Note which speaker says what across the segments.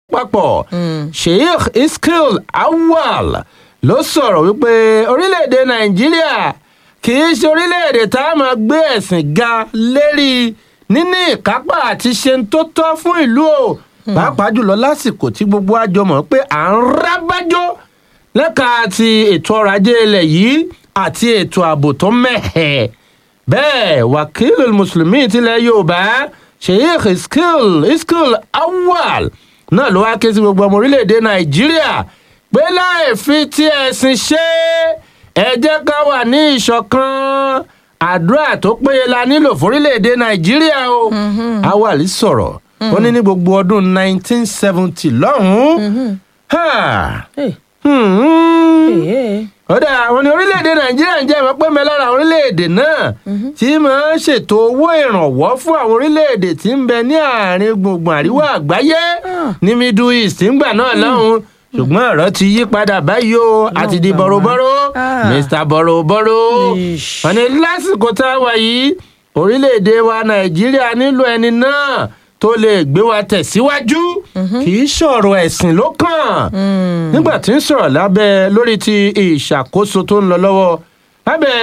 Speaker 1: papọ̀ sheikh iskil awal ló sọ̀rọ̀ wípé orílẹ̀-èdè nàìjíríà kì í ṣe orílẹ̀-èdè tá a máa gbé ẹ̀sìn ga lérí níní ìkápá àti ṣe ń tó tọ́ fún ìlú o pàápàá jùlọ lásìkò tí gbogbo àjọ mọ̀ pé à ń rábájọ́ lẹ́ka ti ètò ọrọ̀ ajé ilẹ̀ yìí àti ètò ààbò tó mẹ́hẹ̀ bẹ́ẹ̀ wákìlì mùsùlùmí tilẹ̀ yorùbá sheikh iskil iskil awal náà ló wá ké sí gbogbo ọmọ orílẹ̀-èdè nàìjíríà pé láì fi ti ẹ̀sìn ṣe ẹ jẹ́ ká wà ní ìṣọ̀kan àdúrà tó péye la nílò fórílẹ̀-èdè nàìjíríà o awal sọ̀rọ̀ ó ní ní gbogbo ọdún 1970 lọ́hùn-ún ọ̀dà àwọn ní orílẹ̀-èdè nàìjíríà ń jẹ́ ìmọ̀ pé mẹ́lára orílẹ̀-èdè náà tí máa ń ṣètò owó ìrànwọ́ fún àwọn orílẹ̀-èdè tí ń bẹ ní àárín gbùngbùn àríwá àgbáyé ní middle east ńgbà náà lọ́hùn ṣùgbọ́n ọ̀rọ̀ ti yí padà báyìí o àti di bọ̀rọ̀bọ̀rọ̀ mr bọ̀rọ̀bọ̀rọ̀ wọn ni lásìkò tá a wà yìí orílẹ̀-èdè wa nàìjíríà nílò ẹni náà tó lè gbé wa tẹ̀síwájú kì í ṣọ̀rọ̀ ẹ̀sìn ló kàn nígbà tí ń sọ̀rọ̀ lábẹ́ lórí ti ìṣàkóso tó ń lọ lọ́wọ́ lábẹ́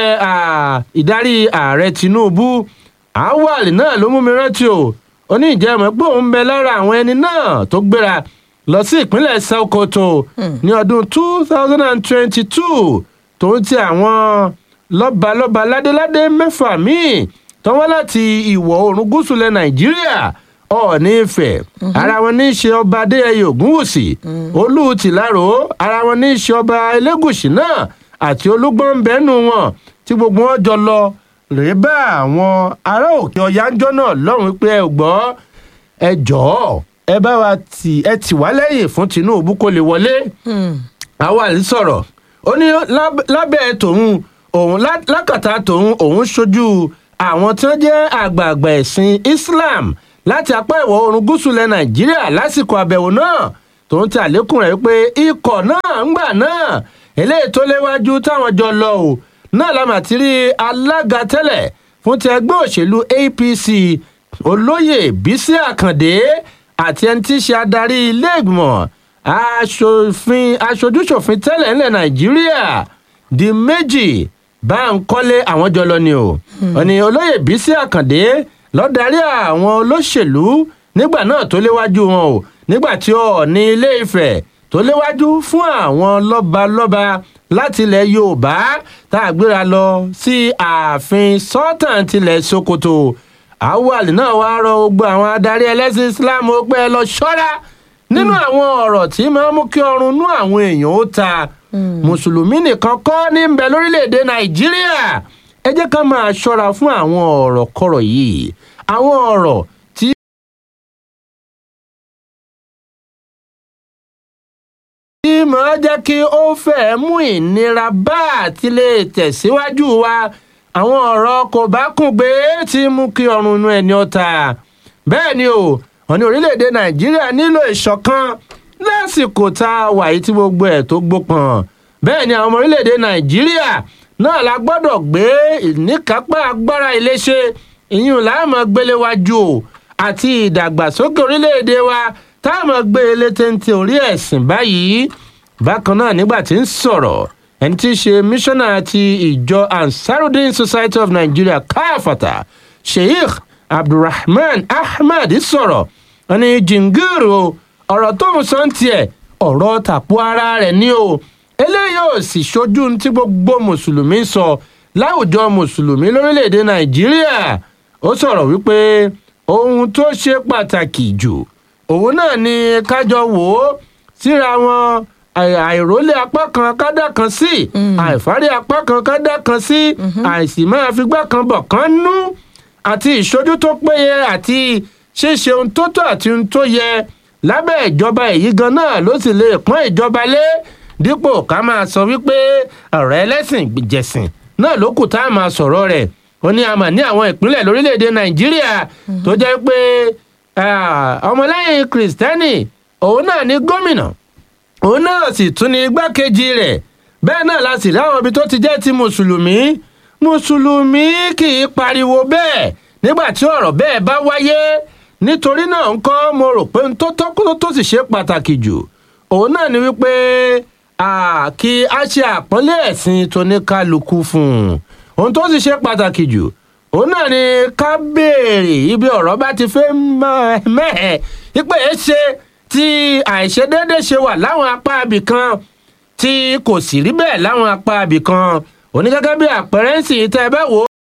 Speaker 1: ìdarí ààrẹ tinubu awal náà ló mú mi rántí o ó ní ìjẹ́mọ̀ pé òun bẹ lára àwọn ẹni náà tó gbéra lọ sí ìpínlẹ̀ sokoto ní ọdún two thousand and twenty-two tó ń ti àwọn lọ́balọ́ba ládéládé mẹ́fà míì tó wá láti ìwọ̀ oòrùn gúúsù lẹ nàìjíríà ọ̀ọ́ni ìfẹ́ ara wọn ní í ṣe ọba adéyẹyẹ ògúnwùsì olú tìlárò ara wọn ní í ṣe ọba elégùsì náà àti olúgbọ́nbẹ́nu wọn tí gbogbo wọn jọ lọ rèé bá àwọn ará òkè ọ̀yánjọ́ náà lọ́rùn pé ẹ gbọ́ ẹ jọ̀ọ́ ẹ bá wa tì ẹ tì wá lẹ́yìn fún tinubu kó lè wọlé awal sọ̀rọ̀ ó ní lábẹ́ tòun òun lákàtà tòun òun ṣojú àwọn tí wọ́n jẹ́ àgbààgbà ẹ̀sìn islam láti apá ìwọ̀ oòrùn gúúsù lẹ nàìjíríà lásìkò àbẹ̀wò náà tó ń tẹ àlékún rẹ̀ pé ikọ̀ náà ń gbà náà eléyìí tó léwájú táwọn jọ lọ o náà lámà ti rí alága tẹ́lẹ̀ fún ti ẹgbẹ́ òṣèlú apc olóyè bísí àkàndé àti ẹni tí í ṣe adarí ilé ìgbìmọ̀ aṣòfin aṣojúṣòfin tẹ́lẹ̀ ńlẹ̀ nàìjíríà di méjì bá ń kọ́lé àwọn jọ lọ ni o òní olóyè bísí àkàndé lọ́darí àwọn olóṣèlú nígbà náà tó léwájú wọn o nígbà tí ó ní ilé ìfẹ́ tó léwájú fún àwọn lọ́balọ́ba láti ilẹ̀ yorùbá tá a gbéra lọ sí ààfin sultan tilẹ̀ sokoto awal náà wá rọ gbogbo àwọn adarí ẹlẹ́sìn islam ó pẹ́ lọ ṣọ́ra nínú àwọn ọ̀rọ̀ tí máa ń mú kí ọrùn nú àwọn èèyàn ó ta mùsùlùmí nìkan kọ́ ní ń bẹ lórílẹ̀‐èdè nàìjíríà ẹ jẹ́ ká máa ṣọ́ra fún àwọn ọ̀rọ̀ kọ̀rọ̀ yìí àwọn ọ̀rọ̀ tí. tí màá jẹ́ kí ó fẹ́ mú ìnira bá àti lè tẹ̀síwájú wa àwọn ọ̀rọ̀ kò bá kùn gbé tí mú kí ọrùn inú ẹni ọ̀tá bẹ́ẹ̀ ni o wọn ní orílẹ̀-èdè nàìjíríà nílò ìṣọ̀kan lásìkò tá a wà yìí tí gbogbo ẹ̀ tó gbópọn bẹ́ẹ̀ ni àwọn ọmọ orílẹ̀-èdè nàìjíríà náà la gbọ́dọ̀ gbé ìníkápá agbára iléeṣẹ́ ìyún láàmú gbéléwájú o àti ìdàgbàsókè orílẹ̀-èdè wa táàmù gbé elétéńté orí ẹ̀sìn báyìí bákan náà nígbà tí ń sọ̀rọ̀ ẹni tí í ṣe mísọ́nà ti ìjọ ansarudin society of nigeria káfàtà sheikh abdulrahman ahmed sọ̀rọ̀ wọn ni jìngìrì o ọ̀rọ̀ tó ń sọ ń tiẹ̀ ọ̀rọ̀ tàpó ara rẹ̀ ní o eléyìí ò sì ṣojú tí gbogbo mùsùlùmí sọ láwùjọ mùsùlùmí lórílẹ̀‐èdè nàìjíríà ó sọ̀rọ̀ wípé ohun tó ṣe pàtàkì jù òun náà ni kájọ wò ó síra wọn àìrólé apá kan kádà kan sí àìfárí apá kan kádà kan sí àìsí máa figbá kan bọ̀ kan nú àti ìṣojú tó péye àti ṣíṣe ohun tó tó àti ohun tó yẹ lábẹ́ ìjọba èyí gan náà ló sì lè pọ́n ìjọba lé dípò ká máa sọ wípé ọ̀rọ̀ ẹlẹ́sìn jẹ̀sìn náà ló kù tá a máa sọ̀rọ̀ rẹ̀ ó ní a mà ní àwọn ìpínlẹ̀ lórílẹ̀‐èdè nàìjíríà tó jẹ́ pé ọmọlẹ́yìn kìrìsìtẹ́nì òun náà ní gómìnà òun náà sì tún ní igbákejì rẹ̀ bẹ́ẹ̀ náà la sì láwọn ibi tó ti jẹ́ ti mùsùlùmí mùsùlùmí kì í pariwo bẹ́ẹ̀ nígbà tí ọ̀rọ̀ bẹ́ẹ̀ bá wáyé nítorí náà ń kọ́ mo rò pé n tó tọ́ tó sì ṣe pàtàkì jù òun náà ni wípé kí a ṣe àpọ́nlé ẹ̀sìn tóníkálukú fún un ohun tó sì ṣe pàtàkì jù òun náà ni ká béèrè ibi ọ̀rọ̀ bá ti fẹ́ mẹ́ẹ̀ wípé ẹ ṣe tí àìṣedéédé ṣe wà láwọn apá ibì kan tí kò sì rí bẹ́ẹ̀ láwọn apá ibì kan onígẹ́gẹ́ bí àpẹẹrẹ ń sì tẹ́ ẹ bẹ́ẹ̀ wò